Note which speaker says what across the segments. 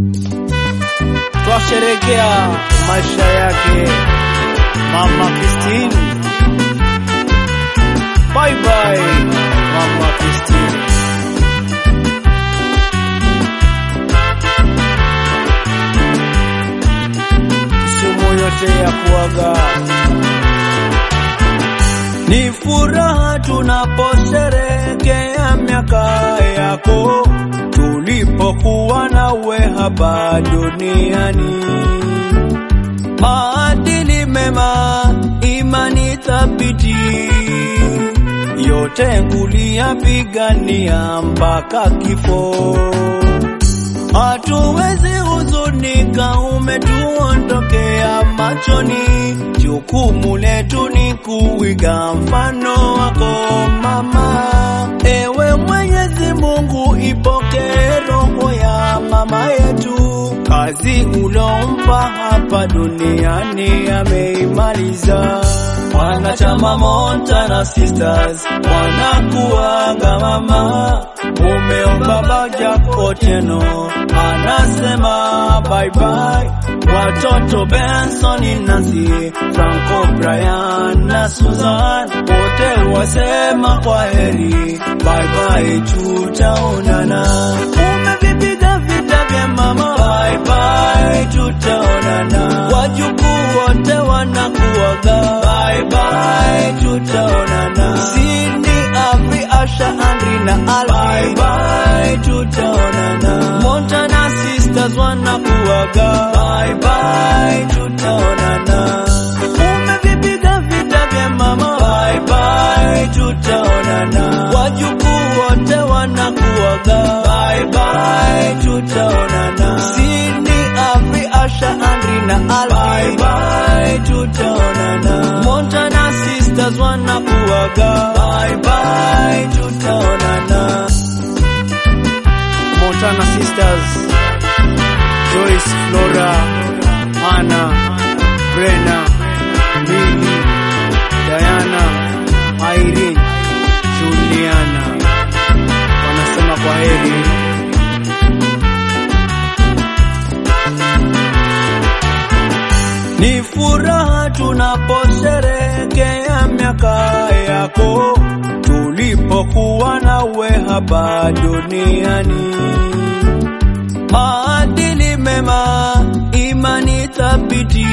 Speaker 1: twasherekea maisha yake Mama Christine. Bye bye Mama Christine. Sumu yote ya kuaga ni furaha tunaposherekea miaka yako tulipokuwa nawe hapa duniani. Maadili mema, imani thabiti, yote kuliyapigania mpaka kifo. Hatuwezi huzunika, umetuondokea machoni. Jukumu letu ni kuiga mfano wako mama. Ewe Mwenyezi Mungu, ipokee roho ya mama yetu, kazi ulompa hapa duniani ameimaliza. Wanachama Montana Sisters wanakuaga mama, umeomba baja Otieno anasema bye bye. Watoto Benson, Nancy, Franco, Brian na Susan wote wasema kwa heri, bye bye, tutaonana. Umevipiga vita vya mama, bye bye, tutaonana. Wajukuu wote wanakuaga, bye bye, tutaonana. Cindy, Avi, Asha, Andri na Al, bye bye, tutaonana. Montana Sisters wanakuaga, bye bye, tutaonana. Umevipiga vita vya mama, bye bye, tutaonana. Wajukuu wote wanakuaga, bye bye, tutaonana. Cindy, Avi, Asha, Andri na Al, bye bye, tutaonana. Montana Sisters wanakuaga, bye bye, tutaonana. Montana Sisters, Joyce, Flora, Anna, Brenna, Lily, Diana, Irene, Juliana wanasema kwa heri. Ni furaha tunaposherekea miaka yako tulipokuwa nawe hapa duniani. Maadili mema, imani thabiti,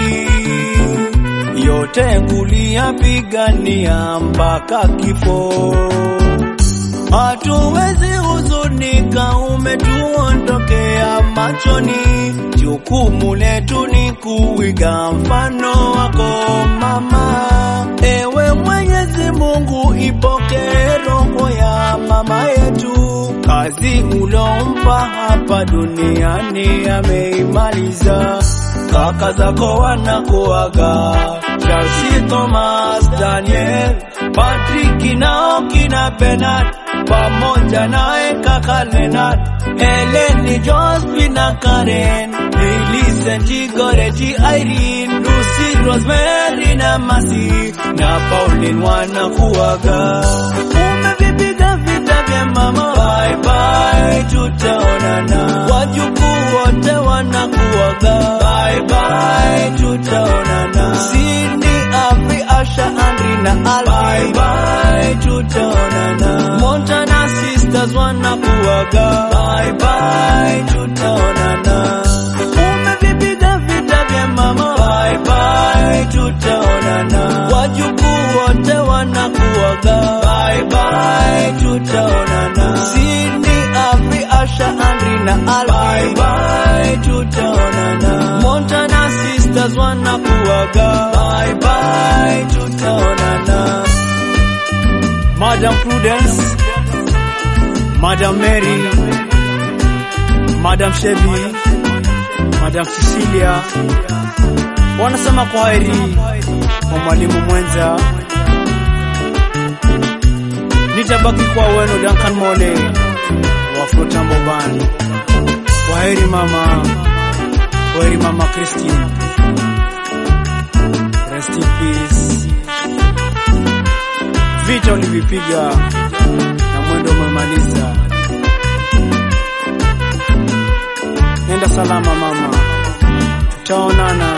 Speaker 1: yote kuliyapigania mpaka kifo. Hatuwezi huzunika, umetuondokea machoni. Jukumu letu ni kuiga mfano wako mama. Ewe Mwenyezi Mungu, ipokee roho ya mama yetu, kazi ulompa hapa duniani ameimaliza. Kaka zako wanakuaga, Charles, Thomas, Daniel, Patrick nao kina Bernard pamoja naye kaka Leonard, Helen, Josephine na Karen, Millicent, Goreti, Irene, Lucy, Rosemary na Masi na Pauline wanakuaga. Umevipiga vita vya mama, bye bye, tutaonana. Wajukuu wote wanakuaga, bye bye, tutaonana. Cindy, Avi, Asha, Andri na Al, bye bye, tutaonana. Montana Sisters wanakuaga, bye bye, tutaonana. Umevipiga vita vya mama, bye bye, tutaonana. Wajukuu wote wanakuaga, bye bye, tutaonana. Cindy, Avi, Asha, Andri na Al, bye bye, tutaonana. Montana Sisters wanakuaga, bye bye, tutaonana. Madam Prudence, Madam Mary, Madam Chevy, Madam Cecilia wanasema kwa heri kwa mwalimu mwenza. Nitabaki kwa wenu Duncan Mole wa Flotambo Band. Kwa heri mama, kwa heri mama Christine. Rest in peace. Vita ulivipiga na mwendo umemaliza. Nenda salama mama, tutaonana.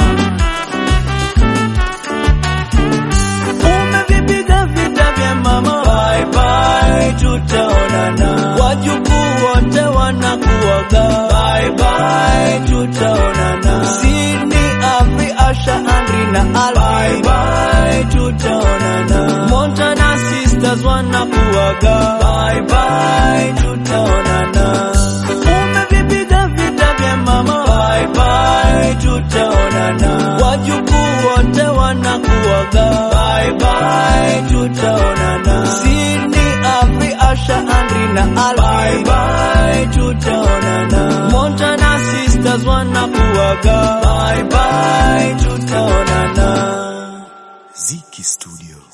Speaker 2: Umevipiga vita vya mama, bye bye, tutaonana. Wajukuu wote wanakuaga, bye bye, tutaonana. Sydney, Afri, Asha, Andri na Alvi, bye bye, tutaonana. Montana sisters wanakuaga, bye bye, tutaonana. Umevipiga vita vya mama, bye bye, tutaonana. Wajukuu wote wanakuaga, bye bye, tutaonana. Sydney, Afri, Asha, Andri na Alvi, bye bye, tutaonana. Montana sisters wanakuaga, bye bye, tutaonana.
Speaker 3: Ziki Studio.